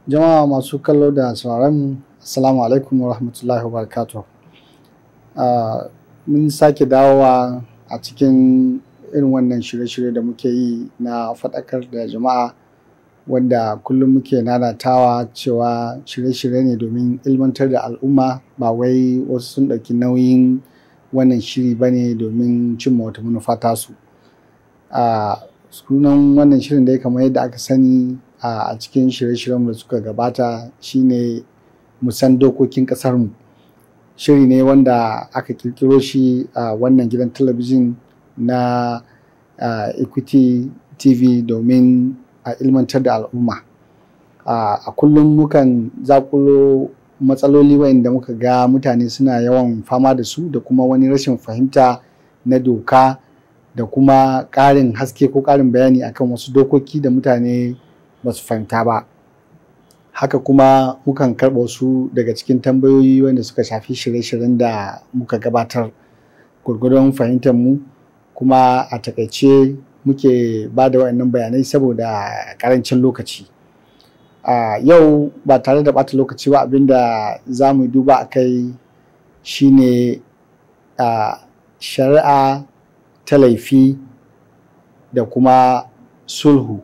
Jama'a masu kallo da sauraron Assalamu alaikum wa rahmatullahi wa barakatuh. Uh, mun sake dawowa a cikin irin wannan shirye-shirye da muke yi na faɗakar da jama'a wanda kullum muke nanatawa cewa shirye-shirye ne domin ilmantar da al'umma ba wai wasu sun ɗauki nauyin wannan shiri ba ne domin cimma wata manufa tasu. Uh, sunan wannan shirin dai kamar yadda aka sani a cikin shirye-shiryen da suka gabata shine musan dokokin ƙasarmu shiri ne wanda aka kirkiro shi a wannan gidan talabijin na equity tv domin a ilmantar da al'umma a kullum mukan zakulo matsaloli wayanda muka ga mutane suna yawan fama da su da kuma wani rashin fahimta na doka da kuma ƙarin haske ko ƙarin bayani akan wasu dokoki da mutane ba su fahimta ba haka kuma mukan karɓa wasu daga cikin tambayoyi wanda suka shafi shirye-shiryen da muka gabatar gwargwadon fahimtar mu kuma a takaice muke ba da waɗannan bayanai saboda ƙarancin lokaci a yau ba tare da ɓata lokaci ba abinda za mu duba a kai shine a shari'a ta laifi da kuma sulhu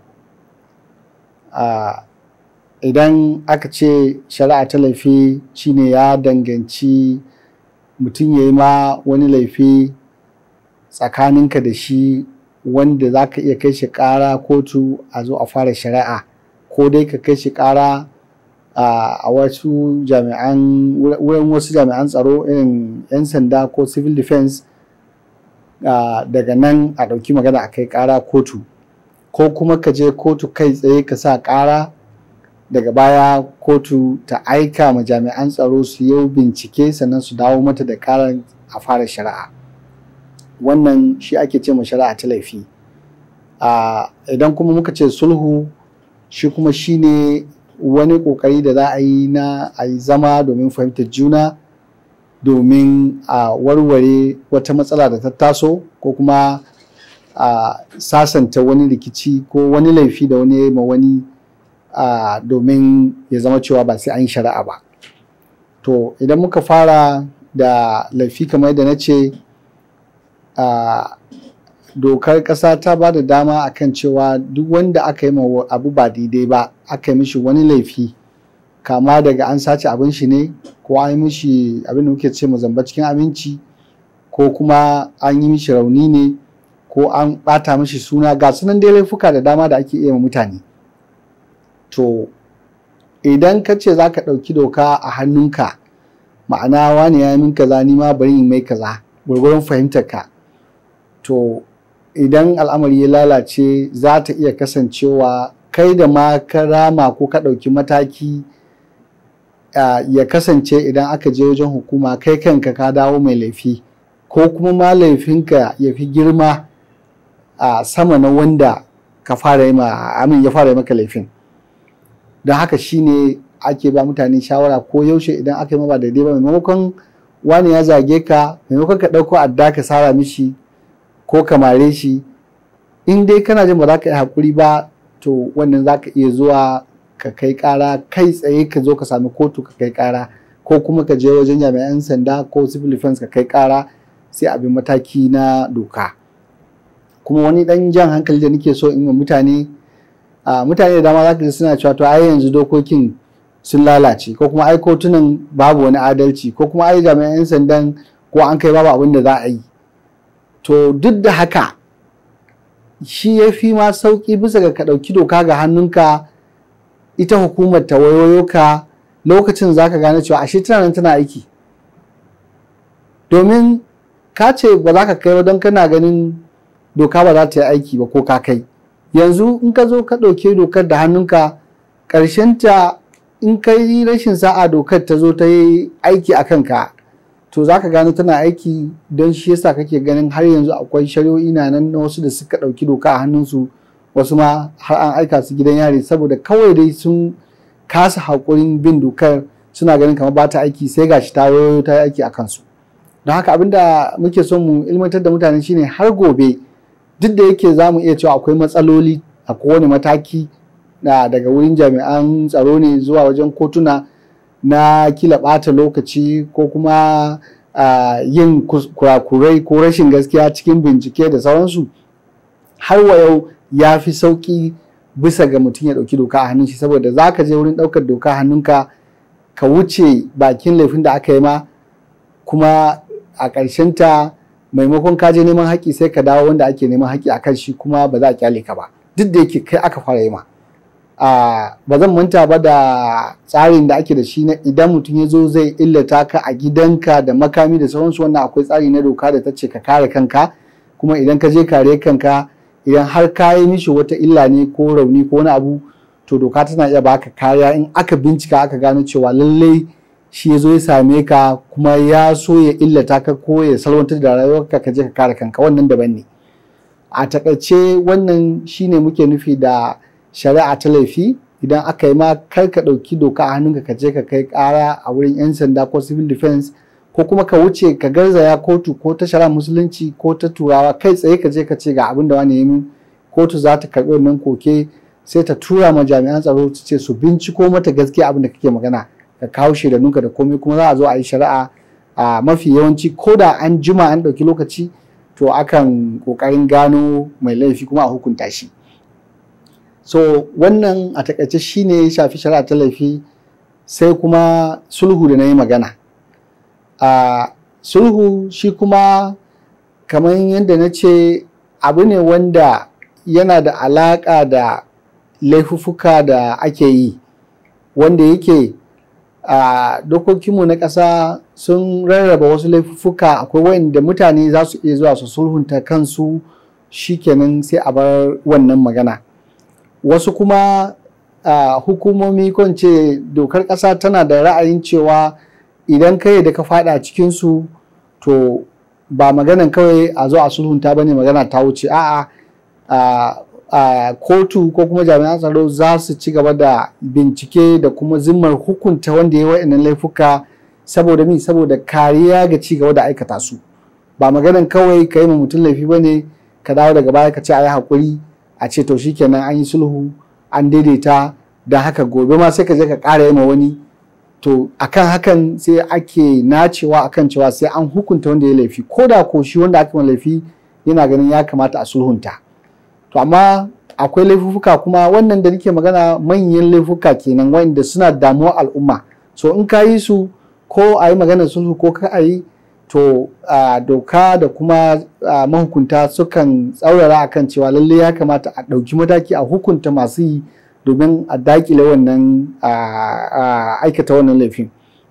Uh, idan aka ce shari'a ta laifi shine ya danganci mutum ya yi ma wani laifi tsakaninka da shi wanda za ka iya kai shi ƙara kotu a zo a fara shari'a ko dai ka kai shi ƙara uh, a wasu jami'an wurin wasu jami'an tsaro irin 'yan sanda ko civil defense uh, daga nan a ɗauki magana a kai ƙara kotu ko kuma ka je kotu kai tsaye ka sa ƙara daga baya kotu ta aika ma jami'an tsaro su yi bincike sannan su dawo mata da ƙarar a fara shari'a wannan shi ake ce ma shari'a ta laifi idan kuma muka ce sulhu shi kuma shi ne wani ƙoƙari da za a yi na a yi zama domin fahimtar juna domin a warware wata matsala da ta taso ko kuma a uh, sasanta wani rikici ko wani laifi da wani ma wani uh, domin ya zama cewa ba sai an yi shari'a ba to idan muka fara da laifi kamar yadda na ce uh, dokar ƙasa ta ba da dama akan cewa duk wanda aka yi ma abu ba daidai ba aka yi mishi wani laifi kama daga an sace abin shi ne ko an yi mishi abin da muke ce mu zamba cikin aminci ko kuma an yi mishi rauni ne ko an ɓata mishi suna ga sunan dai laifuka da dama da ake iya mutane to idan ka ce za ka ɗauki doka a hannunka ma'ana wani ya min kaza ni ma bari in mai kaza gwargwaron fahimtar ka to idan al'amari ya lalace za ta iya kasancewa kai da ma ka rama ko ka ɗauki mataki ya kasance idan aka je wajen hukuma kai kanka ka dawo mai laifi ko kuma ma laifinka ya fi girma a sama na wanda ka fara yi amin ya fara yi maka laifin don haka shine ake ba mutane shawara ko yaushe idan aka yi ba daidai ba maimakon wani ya zage ka maimakon ka ɗauko adda ka sara mishi ko ka mare shi in dai kana jin ba za ka yi haƙuri ba to wannan za ka iya zuwa ka kai ƙara kai tsaye ka zo ka sami kotu ka kai ƙara ko kuma ka je wajen jami'an sanda ko civil defense ka kai ƙara sai abin mataki na doka. kuma wani dan jan hankali da nake so in mutane a mutane da dama za ka ji suna cewa to ai yanzu dokokin sun lalace ko kuma ai kotunan babu wani adalci ko kuma ai jami'an 'yan sandan ko an kai babu abin da za a yi to duk da haka shi ya fi ma sauƙi bisa ga ka ɗauki doka ga hannunka ita hukumar ta wayoyo ka lokacin za ka gane cewa ashe tana nan tana aiki domin ka ce ba za ka kai ba don kana ganin doka ba za ta yi aiki ba ko ka kai yanzu in ka zo ka ɗauke dokar da hannunka ta in ka yi rashin sa'a dokar ta zo ta yi aiki a kanka to za ka gano tana aiki don shi yasa kake ganin har yanzu akwai shari'o'i na nan na wasu da suka ɗauki doka a hannunsu wasu ma har an aika su gidan yari saboda kawai dai sun kasa haƙurin bin dokar suna ganin kamar ba ta aiki sai gashi ta wayo ta yi aiki a kansu don haka abinda muke son mu ilmantar da mutane shine har gobe duk da yake za mu iya cewa akwai matsaloli a kowane mataki na daga wurin jami'an tsaro ne zuwa wajen kotuna na kila ɓata lokaci ko kuma yin kurakurai ko rashin gaskiya cikin bincike da sauransu har wa yau ya fi sauƙi bisa ga mutum ya ɗauki doka a hannun shi saboda za ka je wurin ɗaukar doka a hannunka ka wuce bakin laifin da aka yi ma kuma a ta maimakon ka je neman haƙƙi sai ka dawo wanda ake neman haƙƙi a kan shi kuma ba za a kyale ka ba duk da yake kai aka fara yi ma ba zan manta ba da tsarin da ake da shi na idan mutum ya zo zai illata ka a gidanka da makami da sauransu wannan akwai tsari na doka da ta ce ka kare kanka kuma idan ka je kare kanka idan har ka yi mishi wata illa ne ko rauni ko wani abu to doka tana iya baka kariya in aka bincika aka gano cewa lallai shi ya zo ya same ka kuma ya so ya illata ka ko ya salwantar da rayuwarka ka je ka kare kanka wannan daban ne a takaice wannan shine muke nufi da shari'a ta laifi idan aka yi ma kar ka ɗauki doka a hannunka ka je ka kai ƙara a wurin 'yan sanda ko civil defense ko kuma ka wuce ka garzaya kotu ko ta shari'a musulunci ko ta turawa kai tsaye ka je ka ce ga abin da wani yi min kotu za ta karɓi wannan koke sai ta tura ma jami'an tsaro su ce su binciko mata gaskiya abin da kake magana ka kawo shaidanunka da komai kuma za a zo a yi shari'a a mafi yawanci ko da an jima an ɗauki lokaci to akan ƙoƙarin gano mai laifi kuma a hukunta shi so wannan a takaice shine ya shafi shari'a ta laifi sai kuma sulhu da na yi magana a sulhu shi kuma kamar yadda na ce abu ne wanda yana da alaƙa da laifuffuka da ake yi wanda yake a dokokinmu na ƙasa sun rarraba wasu laifuffuka akwai wanda mutane za su iya zuwa su sulhunta kansu shikenan sai a bar wannan magana wasu kuma hukumomi ko ce dokar ƙasa tana da ra'ayin cewa idan kai da ka fada cikinsu to ba maganan kawai a zo a sulhunta ba ne magana ta wuce a'a a kotu ko kuma jami'an tsaro za su ci gaba da bincike da kuma zimmar hukunta wanda ya wa'annan laifuka saboda mi saboda kariya ga ci gaba da aikata su ba maganan kawai ka yi ma mutum laifi ba ne ka dawo daga baya ka ce a yi haƙuri a ce to shikenan an yi sulhu an daidaita da haka gobe ma sai ka je ka ƙara yi ma wani to akan hakan sai ake nacewa akan cewa sai an hukunta wanda ya laifi ko da ko shi wanda aka laifi yana ganin ya kamata a sulhunta to amma akwai laifuka kuma wannan da nake magana manyan laifuka kenan wanda suna damuwa al'umma so in ka yi su ko a yi maganar sulhu ko ka a yi to doka da kuma mahukunta sukan tsaurara akan cewa lalle ya kamata a ɗauki mataki a hukunta masu yi domin a dakile wannan aikata wannan laifin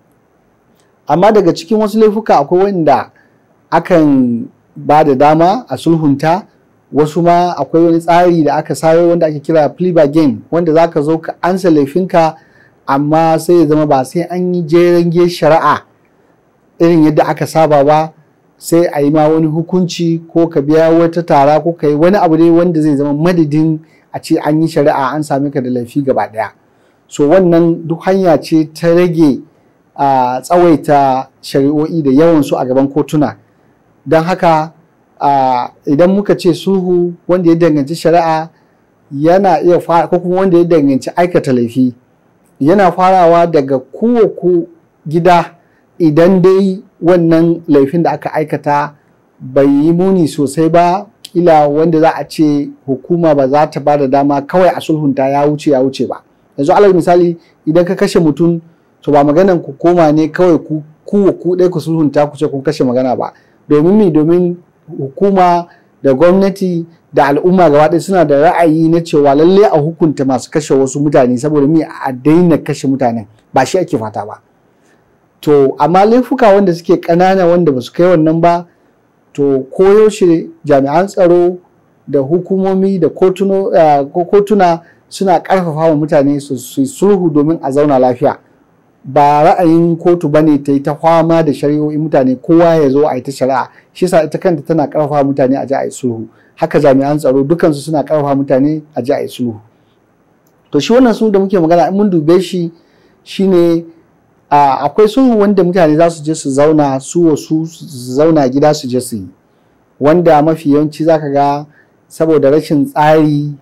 amma daga cikin wasu laifuka akwai wanda akan ba da dama a sulhunta wasu ma akwai wani tsari da aka sayo wanda ake kira plea bargain wanda za ka zo ka ansa laifinka amma sai ya zama ba sai an yi jeren shari'a irin yadda aka saba ba sai a yi ma wani hukunci ko ka biya wata tara ko ka yi wani abu ne wanda zai zama madadin a ce an yi shari'a an same ka da laifi gaba daya so wannan duk hanya ce ta rage a tsawaita shari'o'i da yawan su a gaban kotuna don haka idan muka ce sulhu wanda ya danganci shari'a yana iya fara ko kuma wanda ya danganci aikata laifi yana farawa daga kowaku gida idan dai wannan laifin da aka aikata bai yi muni sosai ba kila wanda za a ce hukuma ba za ta ba da dama kawai a sulhunta ya wuce ya wuce ba yanzu alal misali idan ka kashe mutum to ba maganan ku koma ne kawai ku ku ku dai ku sulhunta ku ce kun kashe magana ba domin mi domin hukuma da gwamnati da al'umma gaba ɗaya suna da ra'ayi na cewa lalle a hukunta masu kashe wasu mutane saboda mi a daina kashe mutanen ba shi ake fata ba to amma laifuka wanda suke ƙanana wanda ba su kai wannan ba to koyaushe jami'an tsaro da hukumomi da kotuna suna ƙarfafa wa mutane su sulhu domin a zauna lafiya ba ra'ayin kotu ba ne ta yi ta fama da shari'o'i mutane kowa ya zo a yi ta shari'a shi sa ita kanta tana ƙarfafa mutane a ji a yi sulhu haka jami'an tsaro dukansu suna ƙarfafa mutane a ji a yi sulhu to shi wannan sulhu da muke magana in mun dube shi shine akwai sulhu wanda mutane za su je su zauna su wasu su zauna gida su je su yi wanda mafi yawanci zaka ga saboda rashin tsari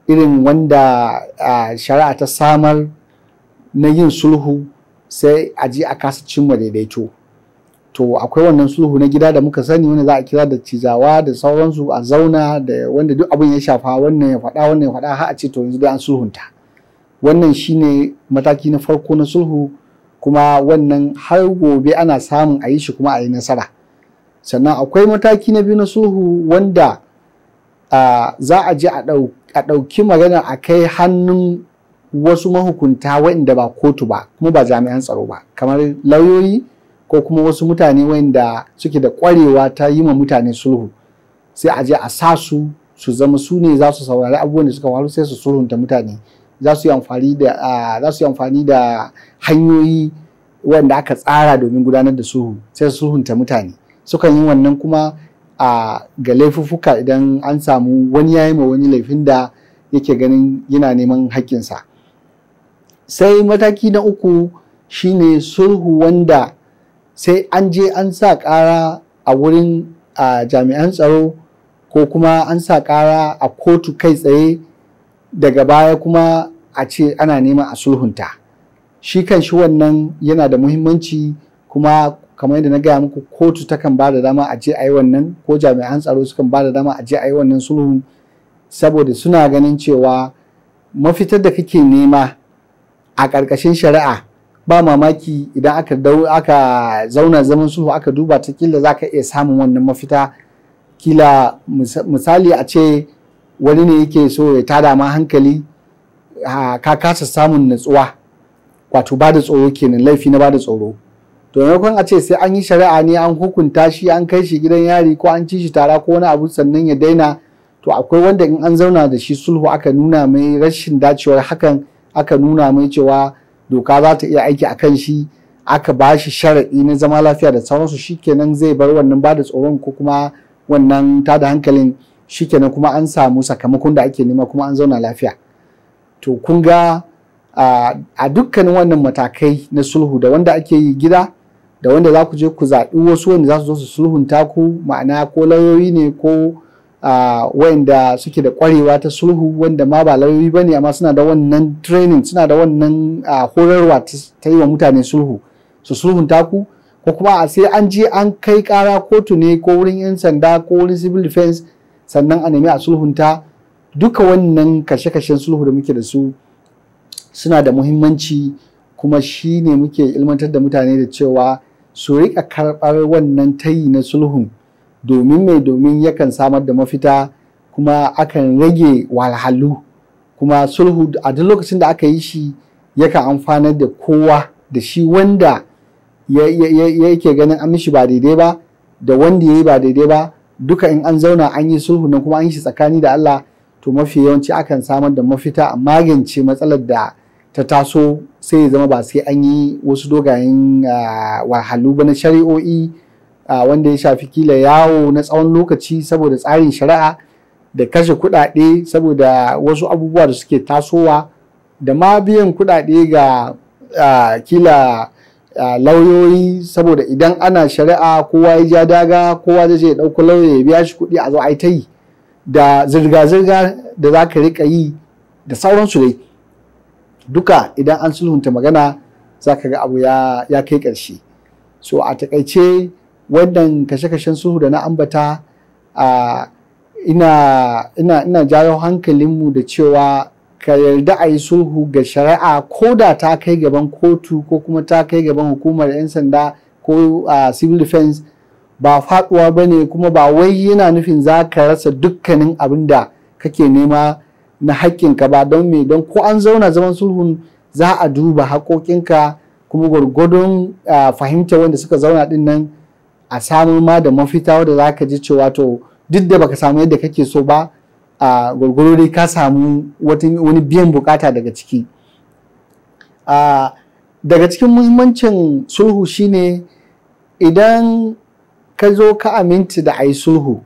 irin wanda shari'a ta samar na yin sulhu sai a je a kasa cimma daidaito to akwai wannan sulhu na gida da muka sani wanda za a kira da cizawa da sauransu a zauna da wanda duk abin ya shafa wannan ya faɗa wannan ya faɗa har a ce to yanzu dai an sulhunta wannan shine mataki na farko na sulhu kuma wannan har gobe ana samun a yi shi kuma a yi nasara sannan akwai mataki na biyu na sulhu wanda za a je a ɗauki magana a kai hannun wasu mahukunta waɗanda ba kotu ba kuma ba jami'an tsaro ba kamar lauyoyi ko kuma wasu mutane waɗanda suke da ƙwarewa ta yi ma mutane sulhu sai a je a sa su su zama su ne za su saurari abubuwan da suka faru sai su sulhunta mutane za su yi amfani da za su yi amfani da hanyoyi wanda aka tsara domin gudanar da sulhu sai su sulhunta mutane sukan yi wannan kuma a ga laifuffuka idan an samu wani yayi ma wani laifin da yake ganin yana neman haƙƙinsa sai mataki na uku shine sulhu wanda sai an je an sa ƙara a wurin jami'an tsaro ko kuma an sa ƙara a kotu kai tsaye daga baya kuma a ce ana neman a sulhunta shi kan shi wannan yana da muhimmanci kuma kamar yadda na gaya muku kotu takan ba da dama a je a yi wannan ko jami'an tsaro sukan ba da dama a je a yi wannan sulhun saboda suna ganin cewa mafitar da kake nema a ƙarƙashin shari'a ba mamaki idan aka aka zauna zaman sulhu aka duba ta kila za ka iya samun wannan mafita kila misali a ce wani ne yake so ya tada ma hankali ka kasa samun natsuwa wato ba da tsoro kenan laifi na ba da tsoro to maimakon a ce sai an yi shari'a ne an hukunta shi an kai shi gidan yari ko an ci shi tara ko wani abu sannan ya daina to akwai wanda in an zauna da shi sulhu aka nuna mai rashin dacewar hakan aka nuna mai cewa doka za ta iya aiki a kan shi aka ba shi sharaɗi na zama lafiya da sauransu shikenan zai bar wannan ba da tsoron ko kuma wannan tada hankalin shikenan kuma an samu sakamakon da ake nema kuma an zauna lafiya to kun ga a dukkanin wannan matakai na sulhu da wanda ake yi gida da wanda za ku je ku zaɓi wasu wanda za su zo su sulhunta ku ma'ana ko lauyoyi ne ko wanda suke da ƙwarewa ta sulhu wanda ma ba lauyoyi ba ne amma suna da wannan training suna da wannan horarwa ta yi wa mutane sulhu su sulhunta ku ko kuma a sai an je an kai ƙara kotu ne ko wurin 'yan sanda ko wurin civil defense sannan a nemi a sulhunta duka wannan kashe-kashen sulhu da muke da su suna da muhimmanci kuma shi ne muke ilmantar da mutane da cewa su riƙa karɓar wannan tayi na sulhun domin mai domin yakan samar da mafita kuma akan rage walhalu kuma sulhu a duk lokacin da aka yi shi yakan amfanar da kowa da shi wanda yake ganin an mishi ba daidai ba da wanda ya yi ba daidai ba duka in an zauna an yi sulhu nan kuma an yi shi tsakani da Allah to mafi yawanci akan samar da mafita a magance matsalar da ta taso sai ya zama ba sai an yi wasu dogayen wahalu ba na shari'o'i wanda ya shafi kila yawo na tsawon lokaci saboda tsarin shari'a da kashe kuɗaɗe saboda wasu abubuwa da suke tasowa da ma biyan kuɗaɗe ga kila lauyoyi saboda idan ana shari'a kowa ya ja daga kowa zai je ya ɗauko lauya ya biya shi kuɗi a zo a yi ta yi da zirga-zirga da za ka riƙa yi da sauransu dai duka idan an sulhunta magana za ka ga abu ya, ya kai ƙarshe so a takaice wannan kashe-kashen sulhu da na ambata uh, ina, ina, ina jawo hankalinmu da cewa ka yarda a yi sulhu ga shari'a ko da ta kai gaban kotu ko kuma ta kai gaban hukumar 'yan sanda ko uh, civil defense ba faduwa ba ne kuma ba wai yana nufin za ka rasa dukkanin abin da kake nema na haƙƙinka ba don me don ko an zauna zaman sulhun za a duba haƙoƙinka kuma gwargwadon uh, fahimta wanda suka zauna din nan a samu ma da mafita wadda za ka ji cewa to duk da baka samu yadda kake so ba a uh, gwargwaro dai ka samu wani biyan bukata daga ciki uh, daga cikin muhimmancin sulhu shine idan ka zo ka aminta da a yi sulhu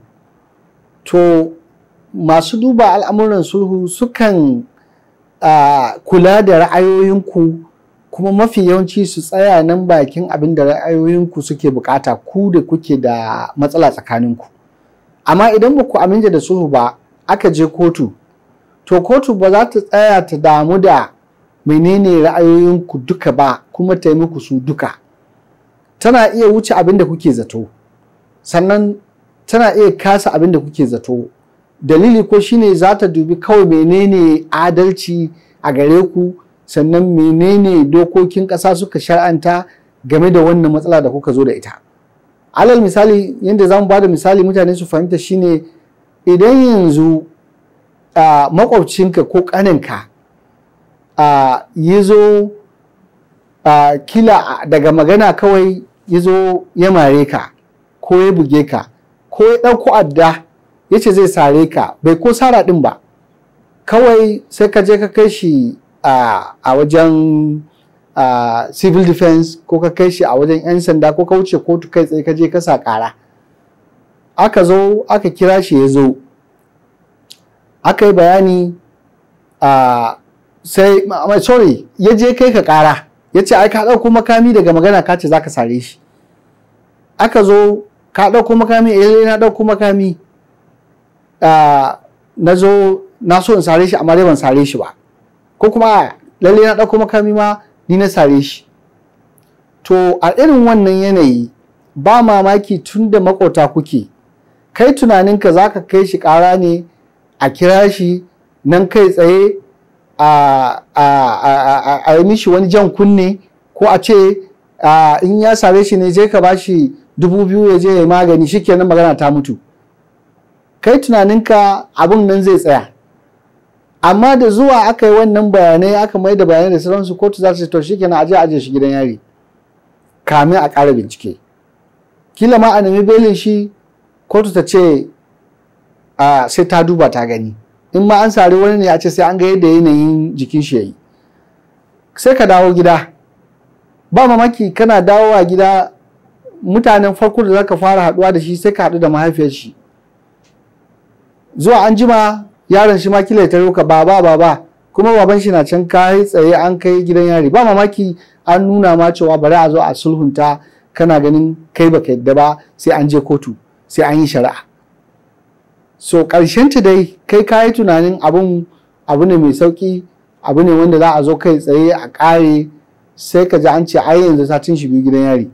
to masu duba al'amuran sulhu sukan uh, kula da ra'ayoyinku kuma mafi yawanci su tsaya nan bakin abin da ra'ayoyinku suke bukata ku da kuke da matsala tsakaninku amma idan ba ku aminta da sulhu ba aka je kotu to kotu ba za ta tsaya ta damu da menene ra'ayoyinku duka ba kuma ta yi muku su duka tana iya wuce abin da kuke zato sannan tana iya kasa abin da kuke zato dalili ko shine za ta dubi kawai menene adalci a gare ku sannan menene dokokin ƙasa suka shar'anta game da wannan matsala da kuka zo da ita alal misali yadda za mu ba da misali mutane su fahimta shine idan yanzu uh, makwabcinka ko ƙaninka uh, ya zo uh, kila daga magana kawai ya zo ya mare ka ko ya buge ka ko ya ɗauko adda ya ce zai sare ka bai ko sara ɗin ba kawai sai ka je ka kai shi a wajen civil defense ko ka kai shi a wajen 'yan sanda ko ka wuce kotu kai tsaye ka je ka sa ƙara aka zo aka kira shi ya zo aka yi bayani sai sorry ya je kai ka ƙara ya ce ai ka ɗauko makami daga magana ka ce za ka sare shi aka zo ka ɗauko makami eh na ɗauko makami na zo na so in sare shi amma dai ban sare shi ba ko kuma lalle na ɗauko makami ma ni na sare shi to a irin wannan yanayi ba mamaki tun da makota kuke kai tunaninka za ka kai shi ƙara ne a kira shi nan kai tsaye a yi mishi wani jan kunne ko a ce in ya sare shi ne je ka ba shi dubu biyu ya je ya magani shikenan magana ta mutu kai tunaninka abin nan zai tsaya amma da zuwa aka yi wannan bayanai aka mai da bayanai da sauransu kotu za ta ce to shikenan aje aje shi gidan yari kamin a ƙara bincike kila ma a nemi belin shi kotu ta ce sai ta duba ta gani in ma an sari wani ne a ce sai an ga yadda yanayin jikin shi yayi sai ka dawo gida ba mamaki kana dawowa gida mutanen farko da zaka fara haduwa da shi sai ka haɗu da mahaifiyar shi zuwa an jima yaron shi ma kila ya taro ka baba baba kuma baban shi na can kai tsaye an kai gidan yari ba mamaki an nuna ma cewa bari a zo a sulhunta kana ganin kai baka yadda ba sai an je kotu sai an yi shari'a so ta dai kai ka yi tunanin abun abu ne mai sauki abu ne wanda za a zo kai tsaye a ƙare sai ka ji an ce ai yanzu satin shi biyu gidan yari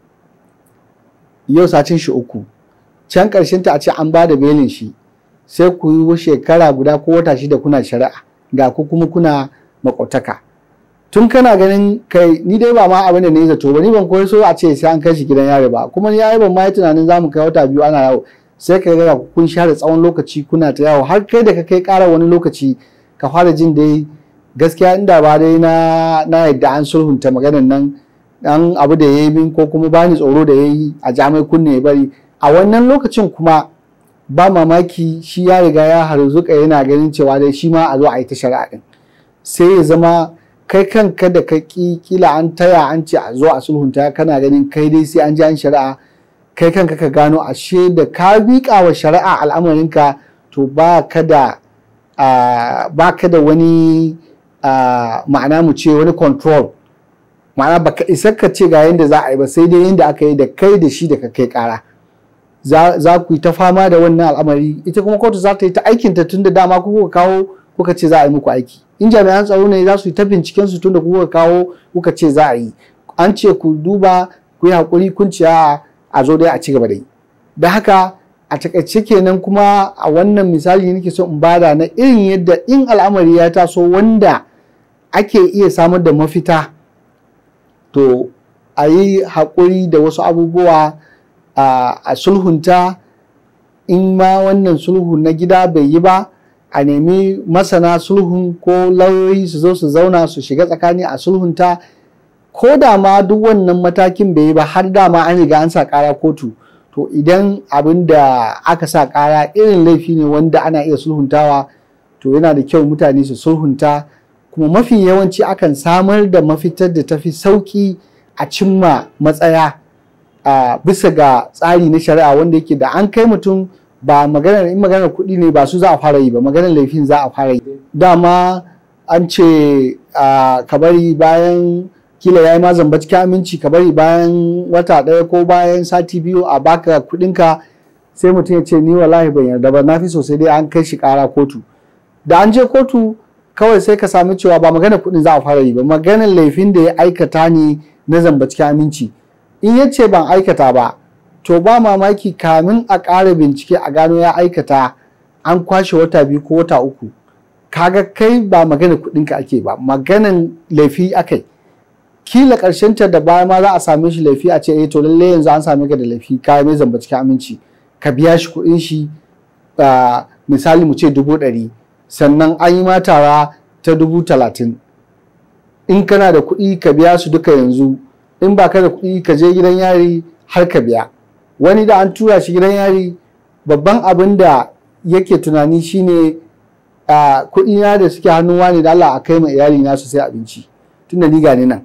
yau satin shi uku can ƙarshen ta a ce an ba da belin shi sai ku yi shekara guda ko wata shida kuna shari'a ga ku kuma kuna makwataka tun kana ganin kai ni dai ba ma abin da ne zato ba ni ban koyi so a ce sai an kai shi gidan yari ba kuma ni yayi ban ma yi tunanin za mu kai wata biyu ana yawo sai ka ga kun share tsawon lokaci kuna ta yawo har kai da ka kai ƙara wani lokaci ka fara jin dai gaskiya inda ba dai na na yadda an sulhunta maganar nan dan abu da ya yi min ko kuma bani tsoro da ya yi a jami'ai kunne ya bari a wannan lokacin kuma ba mamaki shi ya riga ya harzuka yana ganin cewa dai shi ma a zo a yi ta shari'a din sai ya zama kai kanka da ka kila an taya an ce a zo a sulhunta kana ganin kai dai sai an ji an shari'a kai kanka ka gano ashe da ka biƙa wa shari'a al'amarinka to ba ka da ba ka da wani ma'ana mu ce wani control ma'ana baka isa ka ce ga yadda za a yi ba sai dai yadda aka yi da kai da shi da ka kai kara za ku yi ta fama da wannan al'amari ita kuma kotu za ta yi ta aikinta tun da dama kuka kawo kuka ce za a yi muku aiki in jami'an tsaro ne za su yi ta binciken su tun da kuka kawo kuka ce za a yi an ce ku duba ku yi haƙuri kun ciya a zo dai a ci gaba da yi da haka a takaice kenan kuma a wannan misali nake so in bada na irin yadda in al'amari ya taso wanda ake iya samar da mafita to a yi haƙuri da wasu abubuwa a sulhunta in ma wannan sulhu na gida bai yi ba a nemi masana sulhun ko lauyoyi su zo su zauna su shiga tsakani a sulhunta ko da ma duk wannan matakin bai yi ba har dama an riga an sa kara kotu to idan abin da aka sa kara irin laifi ne wanda ana iya sulhuntawa to yana da kyau mutane su sulhunta kuma mafi yawanci akan samar da mafitar da tafi sauki a cimma matsaya a bisa ga tsari na shari'a wanda yake da an kai mutum ba maganar in maganar kuɗi ne ba su za a fara yi ba maganar laifin za a fara yi dama an ce ka bari bayan kila ya yi ma zamba cikin aminci ka bari bayan wata ɗaya ko bayan sati biyu a baka kuɗinka sai mutum ya ce ni wallahi ban yarda ba na fi sosai dai an kai shi ƙara kotu da an je kotu kawai sai ka sami cewa ba magana kuɗin za a fara yi ba maganar laifin da ya aikata ne na zamba cikin aminci in ya ce ban aikata ba to ba mamaki kamin a ƙara bincike a gano ya aikata an kwashe wata biyu ko wata uku kaga kai ba magana kuɗinka ake ba maganan laifi akai kila ƙarshen ta da baya ma za a same shi laifi a ce eh to lalle yanzu an same ka da laifi ka mai zamba cikin aminci ka biya shi kuɗin shi misali mu ce dubu ɗari sannan an yi ma tara ta dubu talatin in kana da kuɗi ka biya su duka yanzu in ba ka da kuɗi ka je gidan yari har ka biya wani da an tura shi gidan yari babban abin da yake tunani shine kuɗi na da suke hannun wani da Allah a kai ma iyali na su sai abinci tun da ni gani nan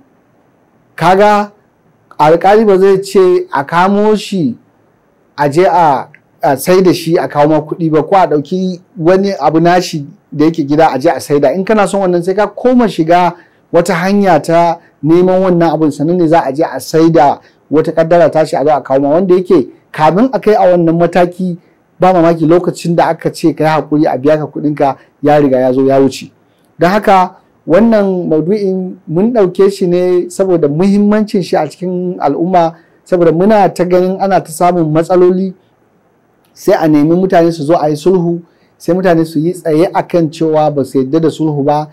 kaga alƙali ba zai ce a kamo shi a je a sai da shi a kawo ma kuɗi ba ko a ɗauki wani abu nashi da yake gida a je a saida in kana son wannan sai ka koma shiga wata hanya ta neman wannan abun sannan ne za a je a saida wata kaddara tashi a zo a kawo ma wanda yake kamin a kai a wannan mataki ba mamaki lokacin da aka ce ka yi hakuri a biya ka kuɗinka ya riga ya zo ya wuce don haka wannan maudu'in mun ɗauke shi ne saboda muhimmancin shi a cikin al'umma saboda muna ta ganin ana ta samun matsaloli sai a nemi mutane su zo a yi sulhu sai mutane su yi tsaye akan cewa ba su yadda da sulhu ba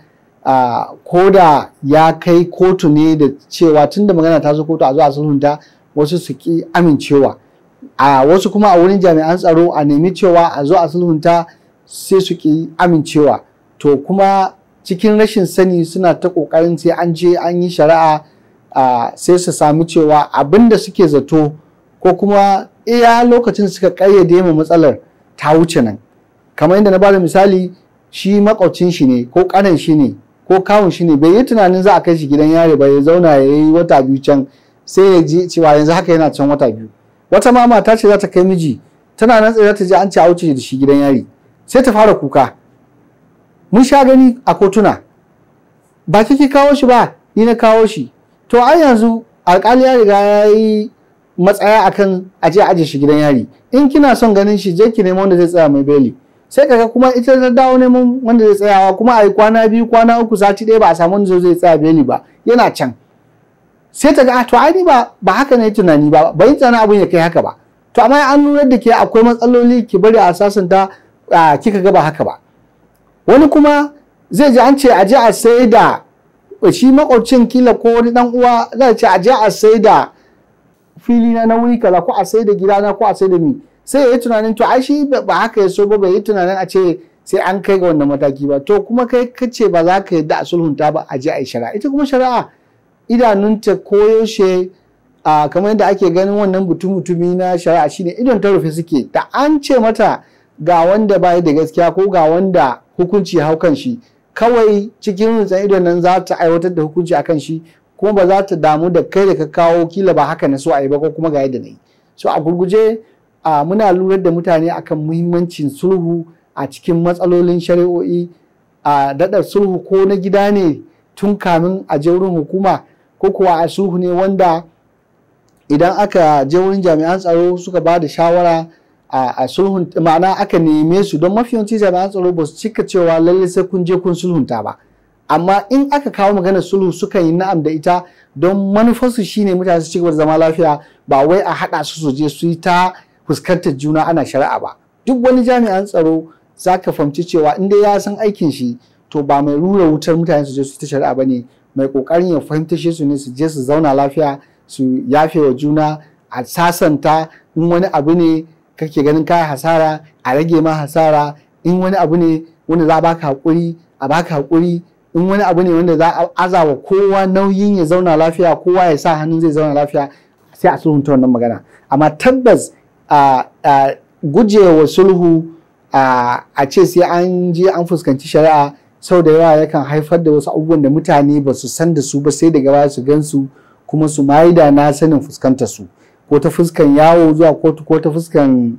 ko da ya kai kotu ne da cewa tun da magana ta zo kotu a zo a sulhunta wasu su ki amincewa a wasu kuma a wurin jami'an tsaro a nemi cewa a zo a sulhunta sai su ki amincewa to kuma cikin rashin sani suna ta kokarin sai an je an yi shari'a sai su sami cewa abin da suke zato ko kuma iya lokacin suka kayyade ma matsalar ta wuce nan kamar yadda na bada misali shi makwabcin shi ne ko kanan shi ne ko kawun shi ne bai yi tunanin za a kai shi gidan yari ba ya zauna ya yi wata biyu can sai ya ji cewa yanzu haka yana can wata biyu wata ma mata ce za ta kai miji tana nan tsaye ta je an ce a wuce da shi gidan yari sai ta fara kuka mun sha gani a kotuna ba kike kawo shi ba ni na kawo shi to ai yanzu alkali ya riga ya yi matsaya akan aje aje shi gidan yari in kina son ganin shi je ki nemo wanda zai tsaya mai beli sai kaga kuma ita ta dawo neman wanda zai tsayawa kuma a yi kwana biyu kwana uku sati ɗaya ba a samu wanda zai tsaya beli ba yana can sai ta ga to ai ba ba haka ne tunani ba bai tsana abun ya kai haka ba to amma an nuna da ke akwai matsaloli ki bari a sasanta kika ga ba haka ba wani kuma zai ji an ce a je a sai da shi makwabcin kila ko wani dan uwa zai ce a je a sai da fili na wuri kaza ko a sai da gidana ko a sai da mi sai ya yi tunanin to ai shi ba haka ya so ba bai yi tunanin a ce sai an kai ga wannan mataki ba to kuma kai kace ba za ka yadda a sulhunta ba a je a yi shari'a ita kuma shari'a idanunta koyaushe a kamar yadda ake ganin wannan mutum mutumi na shari'a shine idon ta rufe suke da an ce mata ga wanda bai da gaskiya ko ga wanda hukunci hau kan shi kawai cikin rutsan idon nan za ta aiwatar da hukunci akan shi kuma ba za ta damu da kai da ka kawo kila ba haka na so a yi ba ko kuma ga yadda na yi so a gurguje a muna lura da mutane akan muhimmancin sulhu a cikin matsalolin shari'o'i a daɗa sulhu ko na gida ne tun kamin a je wurin hukuma ko kuwa a sulhu ne wanda idan aka je wurin jami'an tsaro suka ba da shawara a sulhun ma'ana aka neme su don mafi yawanci jami'an tsaro ba su cika cewa lalle sai kun je kun sulhunta ba amma in aka kawo maganar sulhu sukan yi na'am da ita don manufarsu shine mutane su ci gaba da zama lafiya ba wai a haɗa su su je su yi ta fuskantar juna ana shari'a ba duk wani jami'an tsaro za ka fahimci cewa in dai ya san aikin shi to ba mai rura wutar mutane su je su ta shari'a ba ne mai kokarin ya fahimta shi su ne su je su zauna lafiya su yafe wa juna a sasanta in wani abu ne kake ganin kaya hasara a rage ma hasara in wani abu ne wanda za a baka hakuri a baka hakuri in wani abu ne wanda za a azawa kowa nauyin ya zauna lafiya kowa ya sa hannun zai zauna lafiya sai a sulhunta wannan magana amma tabbas a gujewa sulhu a ce sai an je an fuskanci shari'a sau da yawa yakan haifar da wasu abubuwan da mutane ba su san da su ba sai daga baya su gansu kuma su da na sanin fuskantar su ko ta fuskan yawo zuwa kotu ko ta fuskan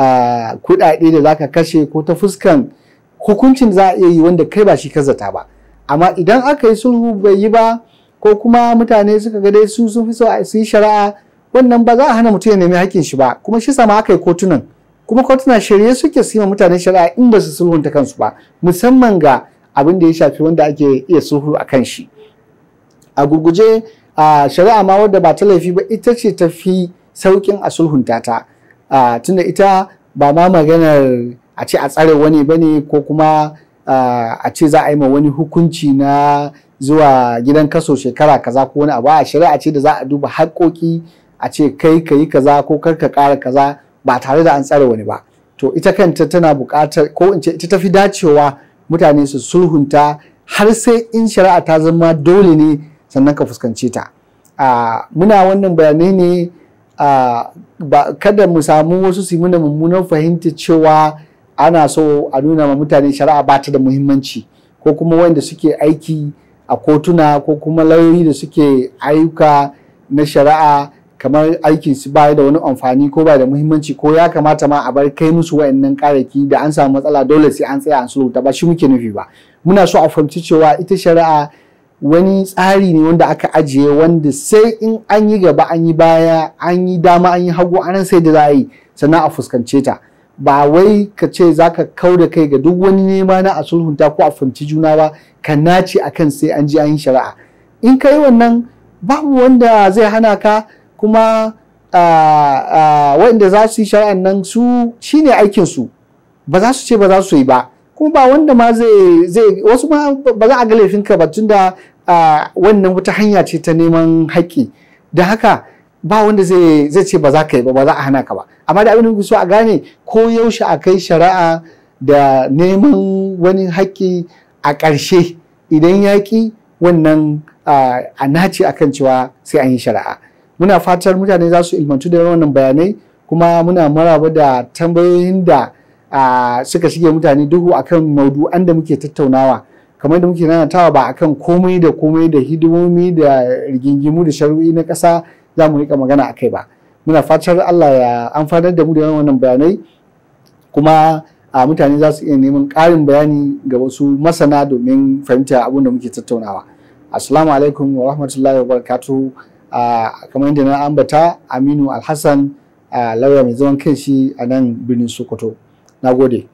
kuɗaɗe da zaka kashe ko ta fuskan hukuncin za a iya yi wanda kai ba shi ka zata ba amma idan aka yi sulhu bai yi ba ko kuma mutane suka ga dai su sun fi so su yi shari'a wannan ba za a hana mutum ya nemi hakkin shi ba kuma shi sama aka yi kotunan kuma kotuna shirye suke su yi mutane shari'a in ba su sulhunta kansu ba musamman ga abin da ya shafi wanda ake iya sulhu a kan shi a gurguje a shari'a ma wadda ba ta laifi ba ita ce ta fi saukin a sulhunta ta tunda ita ba ma maganar a ce a tsare wani ba ne ko kuma a ce za a yi ma wani hukunci na zuwa gidan kaso shekara kaza ko wani abu a shari'a ce da za a duba haƙoƙi a ce kai ka yi kaza ko kar ka ƙara kaza ba tare da an tsare wani ba to ita kanta tana buƙatar ko in ce ita tafi dacewa mutane su sulhunta har sai in shari'a ta zama dole ne sannan ka fuskance ta muna wannan bayanai ne kada mu samu wasu su muna mummunan fahimta cewa ana so a nuna ma mutane shari'a ba ta da muhimmanci ko kuma wanda suke aiki a kotuna ko kuma lauyoyi da suke ayyuka na shari'a kamar aikin su baya da wani amfani ko ba da muhimmanci ko ya kamata ma a bar kai musu wayannan karaki da an samu matsala dole sai an tsaya an sulhuta ba shi muke nufi ba muna so a fahimci cewa ita shari'a wani tsari ne wanda aka ajiye wanda sai in an yi gaba an yi baya an yi dama an yi hagu an sai da za a yi sannan a fuskance ta ba wai ka ce za ka kau da kai ga duk wani nema na a sulhunta ko a fahimci juna ba ka nace akan sai an ji an yi shari'a in ka yi wannan babu wanda zai hana ka kuma waɗanda za su yi shari'an nan su shine aikin su ba za su ce ba za su yi ba kuma ba wanda ma zai zai wasu ma ba za a ga laifinka ba tunda wannan wata hanya ce ta neman haƙƙi da haka ba wanda zai zai ce ba za ka yi ba ba za a hana ka ba amma da abin da so a gane ko yaushe a kai shari'a da neman wani haƙƙi a ƙarshe idan yaƙi wannan a nace akan cewa sai an yi shari'a muna fatar mutane za su ilmantu da wannan bayanai kuma muna maraba da tambayoyin da suka shige mutane duhu akan maudu'an da muke tattaunawa kamar da muke nanatawa ba akan komai da komai da hidimomi da rigingimu da shari'o'i na ƙasa za mu rika magana akai ba muna fatar Allah ya amfanar da mu da wannan bayanai kuma a mutane za su iya neman ƙarin bayani ga wasu masana domin fahimta abin da muke tattaunawa assalamu alaikum wa rahmatullahi wa barakatuhu kamar yadda na ambata aminu alhassan lauya mai zaman kanshi a nan birnin sokoto na gode